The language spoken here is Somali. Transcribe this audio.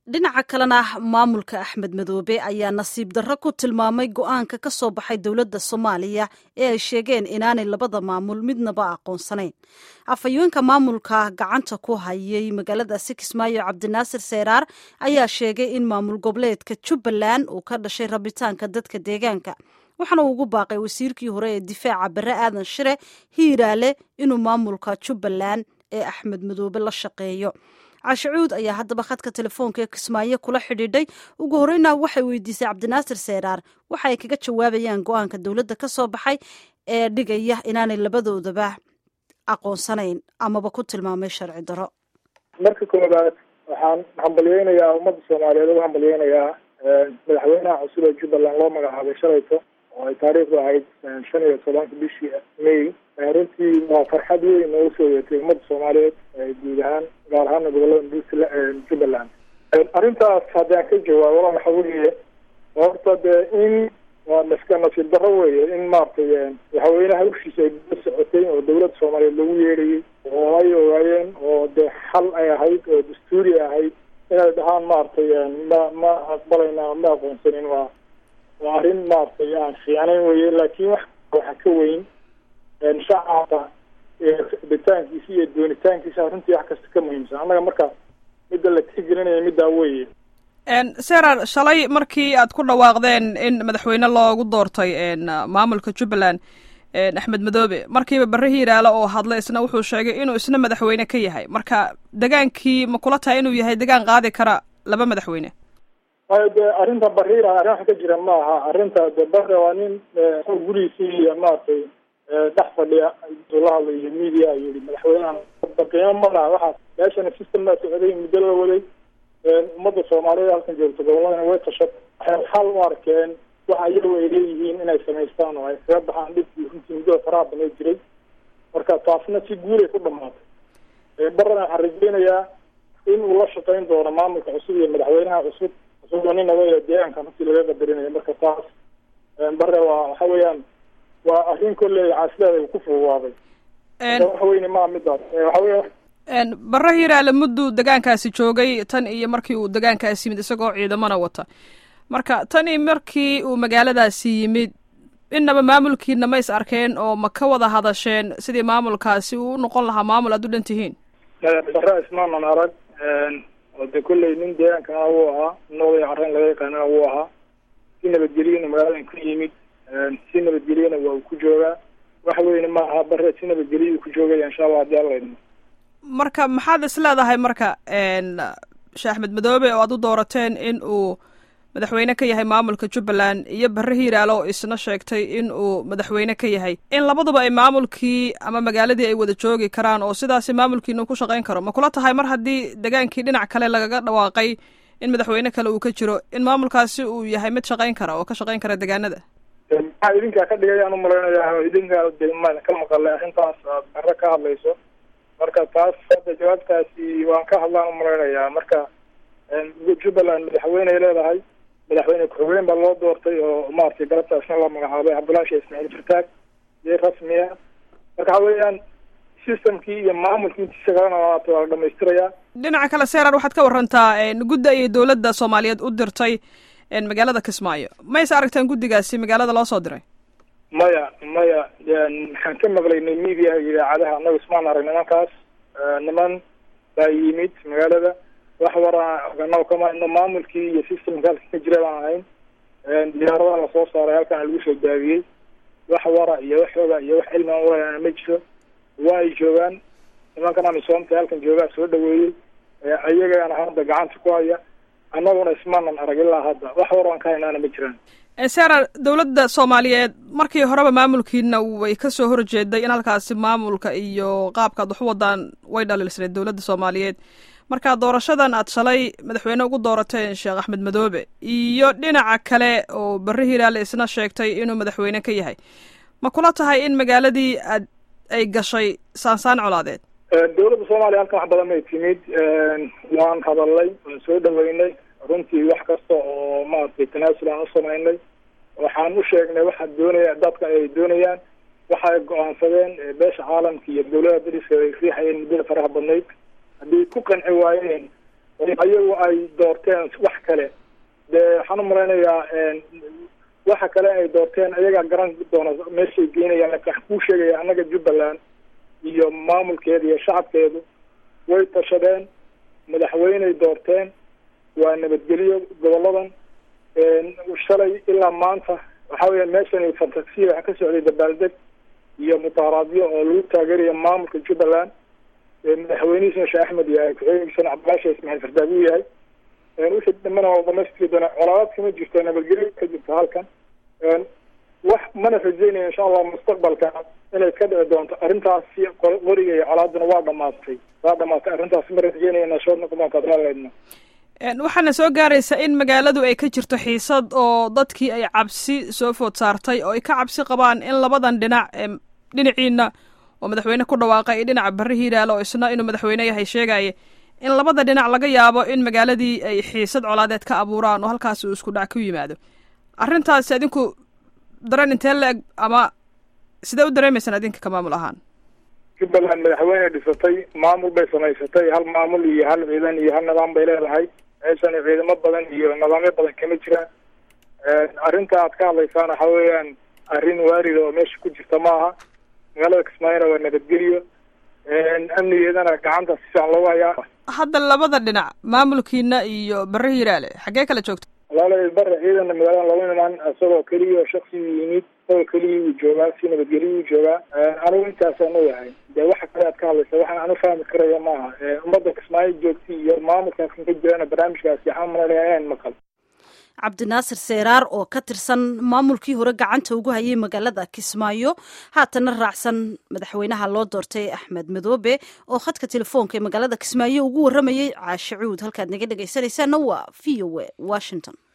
dhinaca kalena maamulka axmed madoobe ayaa nasiib darro ku tilmaamay go-aanka ka soo baxay dowladda soomaaliya ee ay sheegeen inaanay labada maamul midnaba aqoonsanayn afhayeenka maamulka gacanta ku hayay magaaladaasi kismaayo cabdinaasir seeraar ayaa sheegay in maamul goboleedka jubbaland uu ka dhashay rabitaanka dadka deegaanka waxaana uu ugu baaqay wasiirkii hore ee difaaca bare aadan shire hiiraale inuu maamulka jubbaland ee axmed madoobe la shaqeeyo cashacuud ayaa haddaba khadka telefoonka ee kismaayo kula xidhiidhay ugu horeyna waxay weydiisay cabdinaasir seeraar waxa ay kaga jawaabayaan go-aanka dowladda ka soo baxay ee dhigaya inaanay labadoodaba aqoonsanayn amaba ku tilmaamay sharci daro marka koobaad waxaan hambalyeynayaa ummadda soomaaliyeed ugu hambalyeynayaa madaxweynaha cusub ee jubbaland loo magacaabay shalayto oo ay taariikhdu ahayd shan iyo tobanka bishii may runtii waa farxad weyn noogu soo yeetay ummadda soomaaliyeed guud ahaan gaar ahaana gobolada puntland jubbaland arrintaas haddaan ka jawaabo waxa weeye horta dee in waa naska nasiib darro weeye in maaragtay madaxweynaha hawshiisa ay la socotay oo dawladda soomaaliyeed lagu yeerayay oo ay ogaayeen oo dee xal ay ahayd oo dastuuri ahayd inay dhahaan maaragtay ma ma aqbalayna ma aqoonsanin waa waa arrin maaragtay aan fiicnayn weye laakiin wax waxa ka weyn shacabka bitaankiisa iyo doonitaankiisa runtii wax kasta ka muhiimsan annaga marka midda la tixgelinaya middaa weeye serar shalay markii aad ku dhawaaqdeen in madaxweyne loogu doortay maamulka jubbaland axmed madoobe markiiba barre hiiraale oo hadlay isna wuxuu sheegay inuu isna madaxweyne ka yahay marka degaankii ma kula tahay inuu yahay degaan qaadi kara laba madaxweyne wayo de arrinta bariira arrin wax ka jira ma aha arrinta de bare waa nin gurigiisii iyo maaragtay dhex fadhiya la hadlayo media yii madaxweynehan qiimo ma laha waxaa meeshana system baa socday muddo la waday ummadda soomaaliyeed halkan joogto goboladana way tashat waxay xal u arkeen waxa iyagu ay leeyihiin inay samaystaan oo ay kaga baxaan dhibkii runtii muddada faraha baneed jiray marka taasna si guulay ku dhamaatay barana waxaan rajeynayaa in uu la shaqeyn doono maamulka cusub iyo madaxweynaha cusub isagoo nin awey deegaanka runtii laga qadarinayo marka taas bare waa waxa weeyaan waa arrin kolley caasileeda uu ku fududaaday wax weyne maa midaas waxa weya barre hiiraale mudduu degaankaasi joogay tan iyo markii uu degaankaasi yimid isagoo ciidamana wata marka tan iyo markii uu magaaladaasi yimid innaba maamulkiina ma is arkeen oo ma ka wada hadasheen sidii maamulkaasi uu u noqon lahaa maamul aad u dhan tihiin barre ismaanan arag oo de kolley nin deegaankana wuu ahaa nin oday carreyn laga yaqaanana wuu ahaa si nabadgelyana magaaladan ku yimid si nabadgelyana waa uu ku joogaa wax weyne ma aha bare si nabadgelya ku joogaya insha allah hadii alla idmo marka maxaad is leedahay marka sheekh axmed madoobe oo aad u doorateen in uu madaxweyne ka yahay maamulka jubbaland iyo barre hiiraale oo isna sheegtay in uu madaxweyne ka yahay in labaduba ay maamulkii ama magaaladii ay wada joogi karaan oo sidaasi maamulkiina ku shaqayn karo ma kula tahay mar haddii degaankii dhinac kale lagaga dhawaaqay in madaxweyne kale uu ka jiro in maamulkaasi uu yahay mid shaqayn kara oo ka shaqayn kara degaanada maxaa idinkaa ka dhigayaan umalaynaya idinkaa de ka maqalay arrintaas aad bare ka hadlayso marka taas hadda jawaabtaasi waan ka hadlaan umalaynayaa marka jubbaland madaxweyne ay leedahay madaxweyne ku-xigeen baa loo doortay oo maaragtay galabtaasna la magacaabay cabdullahi sheekh ismaaciil fartaag dee rasmiya marka waxa weeyaan systemkii iyo maamulkii intiisa kalena waata waa la dhamaystirayaa dhinaca kale serar waxaad ka warantaa gudda ayay dowladda soomaaliyeed u dirtay magaalada kismaayo mayse aragtaan guddigaasi magaalada loo soo diray maya maya waxaan ka maqlaynay media idaacadaha annaga ismaan arag nimankaas niman baa yimid magaalada wax wara oganaw kama ino maamulkii iyo systemka halka ka jira baan ahayn diyaaradaha lasoo saaray halkaana lagu soo daawiyey wax wara iyo wax oga iyo wax cilmi aan ulaana ma jiro waa ay joogaan nimankan amisoomta halkan joogaa soo dhaweeyey ayagana hadda gacanta ku haya annaguna ismaanan arag ilaa hadda wax war aan ka haynaana ma jiraan serar dowladda soomaaliyeed markii horeba maamulkiina way ka soo horjeeday in halkaasi maamulka iyo qaabkaad wax u wadaan way dhaliilsaneed dowladda soomaaliyeed marka doorashadan aad shalay madaxweyne ugu doorateen sheekh axmed madoobe iyo dhinaca kale oo barre hiiraale isna sheegtay inuu madaxweyne ka yahay ma kula tahay in magaaladii aad ay gashay saansaan colaadeed dowladda soomaaliya halkan wax badan bay timid waan hadalnay waan soo dhaweynay runtii wax kasta oo maaragtay tanaasul aan u samaynay waxaan u sheegnay waxaa doonaya dadka ay doonayaan waxa ay go-aansadeen beesha caalamka iyo dowlada dariska ay riixayeen muddada faraha badnayd haddii ku qanci waayeen ayagu ay doorteen wax kale dee waxaan u malaynayaa waxa kale ay doorteen ayagaa garan doona meeshay geynayaan laakiin waxaan kuu sheegaya annaga jubbaland iyo maamulkeeda iyo shacabkeedu way tashadeen madaxweyney doorteen waa nabadgelyo goboladan shalay ilaa maanta waxa weya meeshan fantasiya waxaa ka socday dabaaldeg iyo mudaharaadyo oo lagu taageerayo maamulka jubbaland madaxweynihiisna sheekh axmed yahay ku-xigeenkiisana cabdilaasha ismaaiil fardaag uu yahay wixii dambana waa dhamaystiri doona colaadaad kama jirto nabadgelyo ka jirto halkan wax mana rajeynaya insha allah mustaqbalka inay ka dhici doonto arrintaasi qoriga iyo colaaduna waa dhamaatay waa dhamaatay arrintaas ma rajeynaya nashood noqon doonta adlaaleedna waxaana soo gaaraysa in magaaladu ay ka jirto xiisad oo dadkii ay cabsi soo food saartay oo ay ka cabsi qabaan in labadan dhinac dhinaciina oo madaxweyne ku dhawaaqay iyo dhinaca barre hiiraale oo isna inuu madaxweyne yahay sheegaya in labada dhinac laga yaabo in magaaladii ay xiisad colaadeed ka abuuraan oo halkaas uu isku dhac ku yimaado arrintaasi adinku dareen intee la-eg ama sidee u dareemaysaan adinka ka maamul ahaan jubbaland madaxweyne dhisatay maamul bay samaysatay hal maamul iyo hal ciidan iyo hal nidaam bay leedahay meeshan ciidamo badan iyo nidaamyo badan kama jiraan arrinta aad ka hadlaysaan waxa weeyaan arrin waarida oo meesha ku jirta maaha magaalada kismaayona waa nabadgelyo amnigeedana gacanta si fiican loogu hayaa hadda labada dhinac maamulkiina iyo barre hiiraale xaggee kala joogta walaala bare ciidanna magaalada laba imaan isagoo keliya shaksigu yimid isagoo keliya uu joogaa si nabadgelyo uu joogaa anigu intaasaan ogahay dee waxa kale aad ka hadlaysa waxaan anu fahmi karaya maaha ummadda kismaayo joogta iyo maamulkaaskan ka jirana barnaamijkaasi waxaan malanaya inaan maqal cabdinaasir seeraar oo ka tirsan maamulkii hore gacanta ugu hayay magaalada kismaayo haatana raacsan madaxweynaha loo doortay axmed madoobe oo khadka telefoonka ee magaalada kismaayo ugu waramayay caashe cuud halkaad naga dhegaysanaysaana waa v o a washington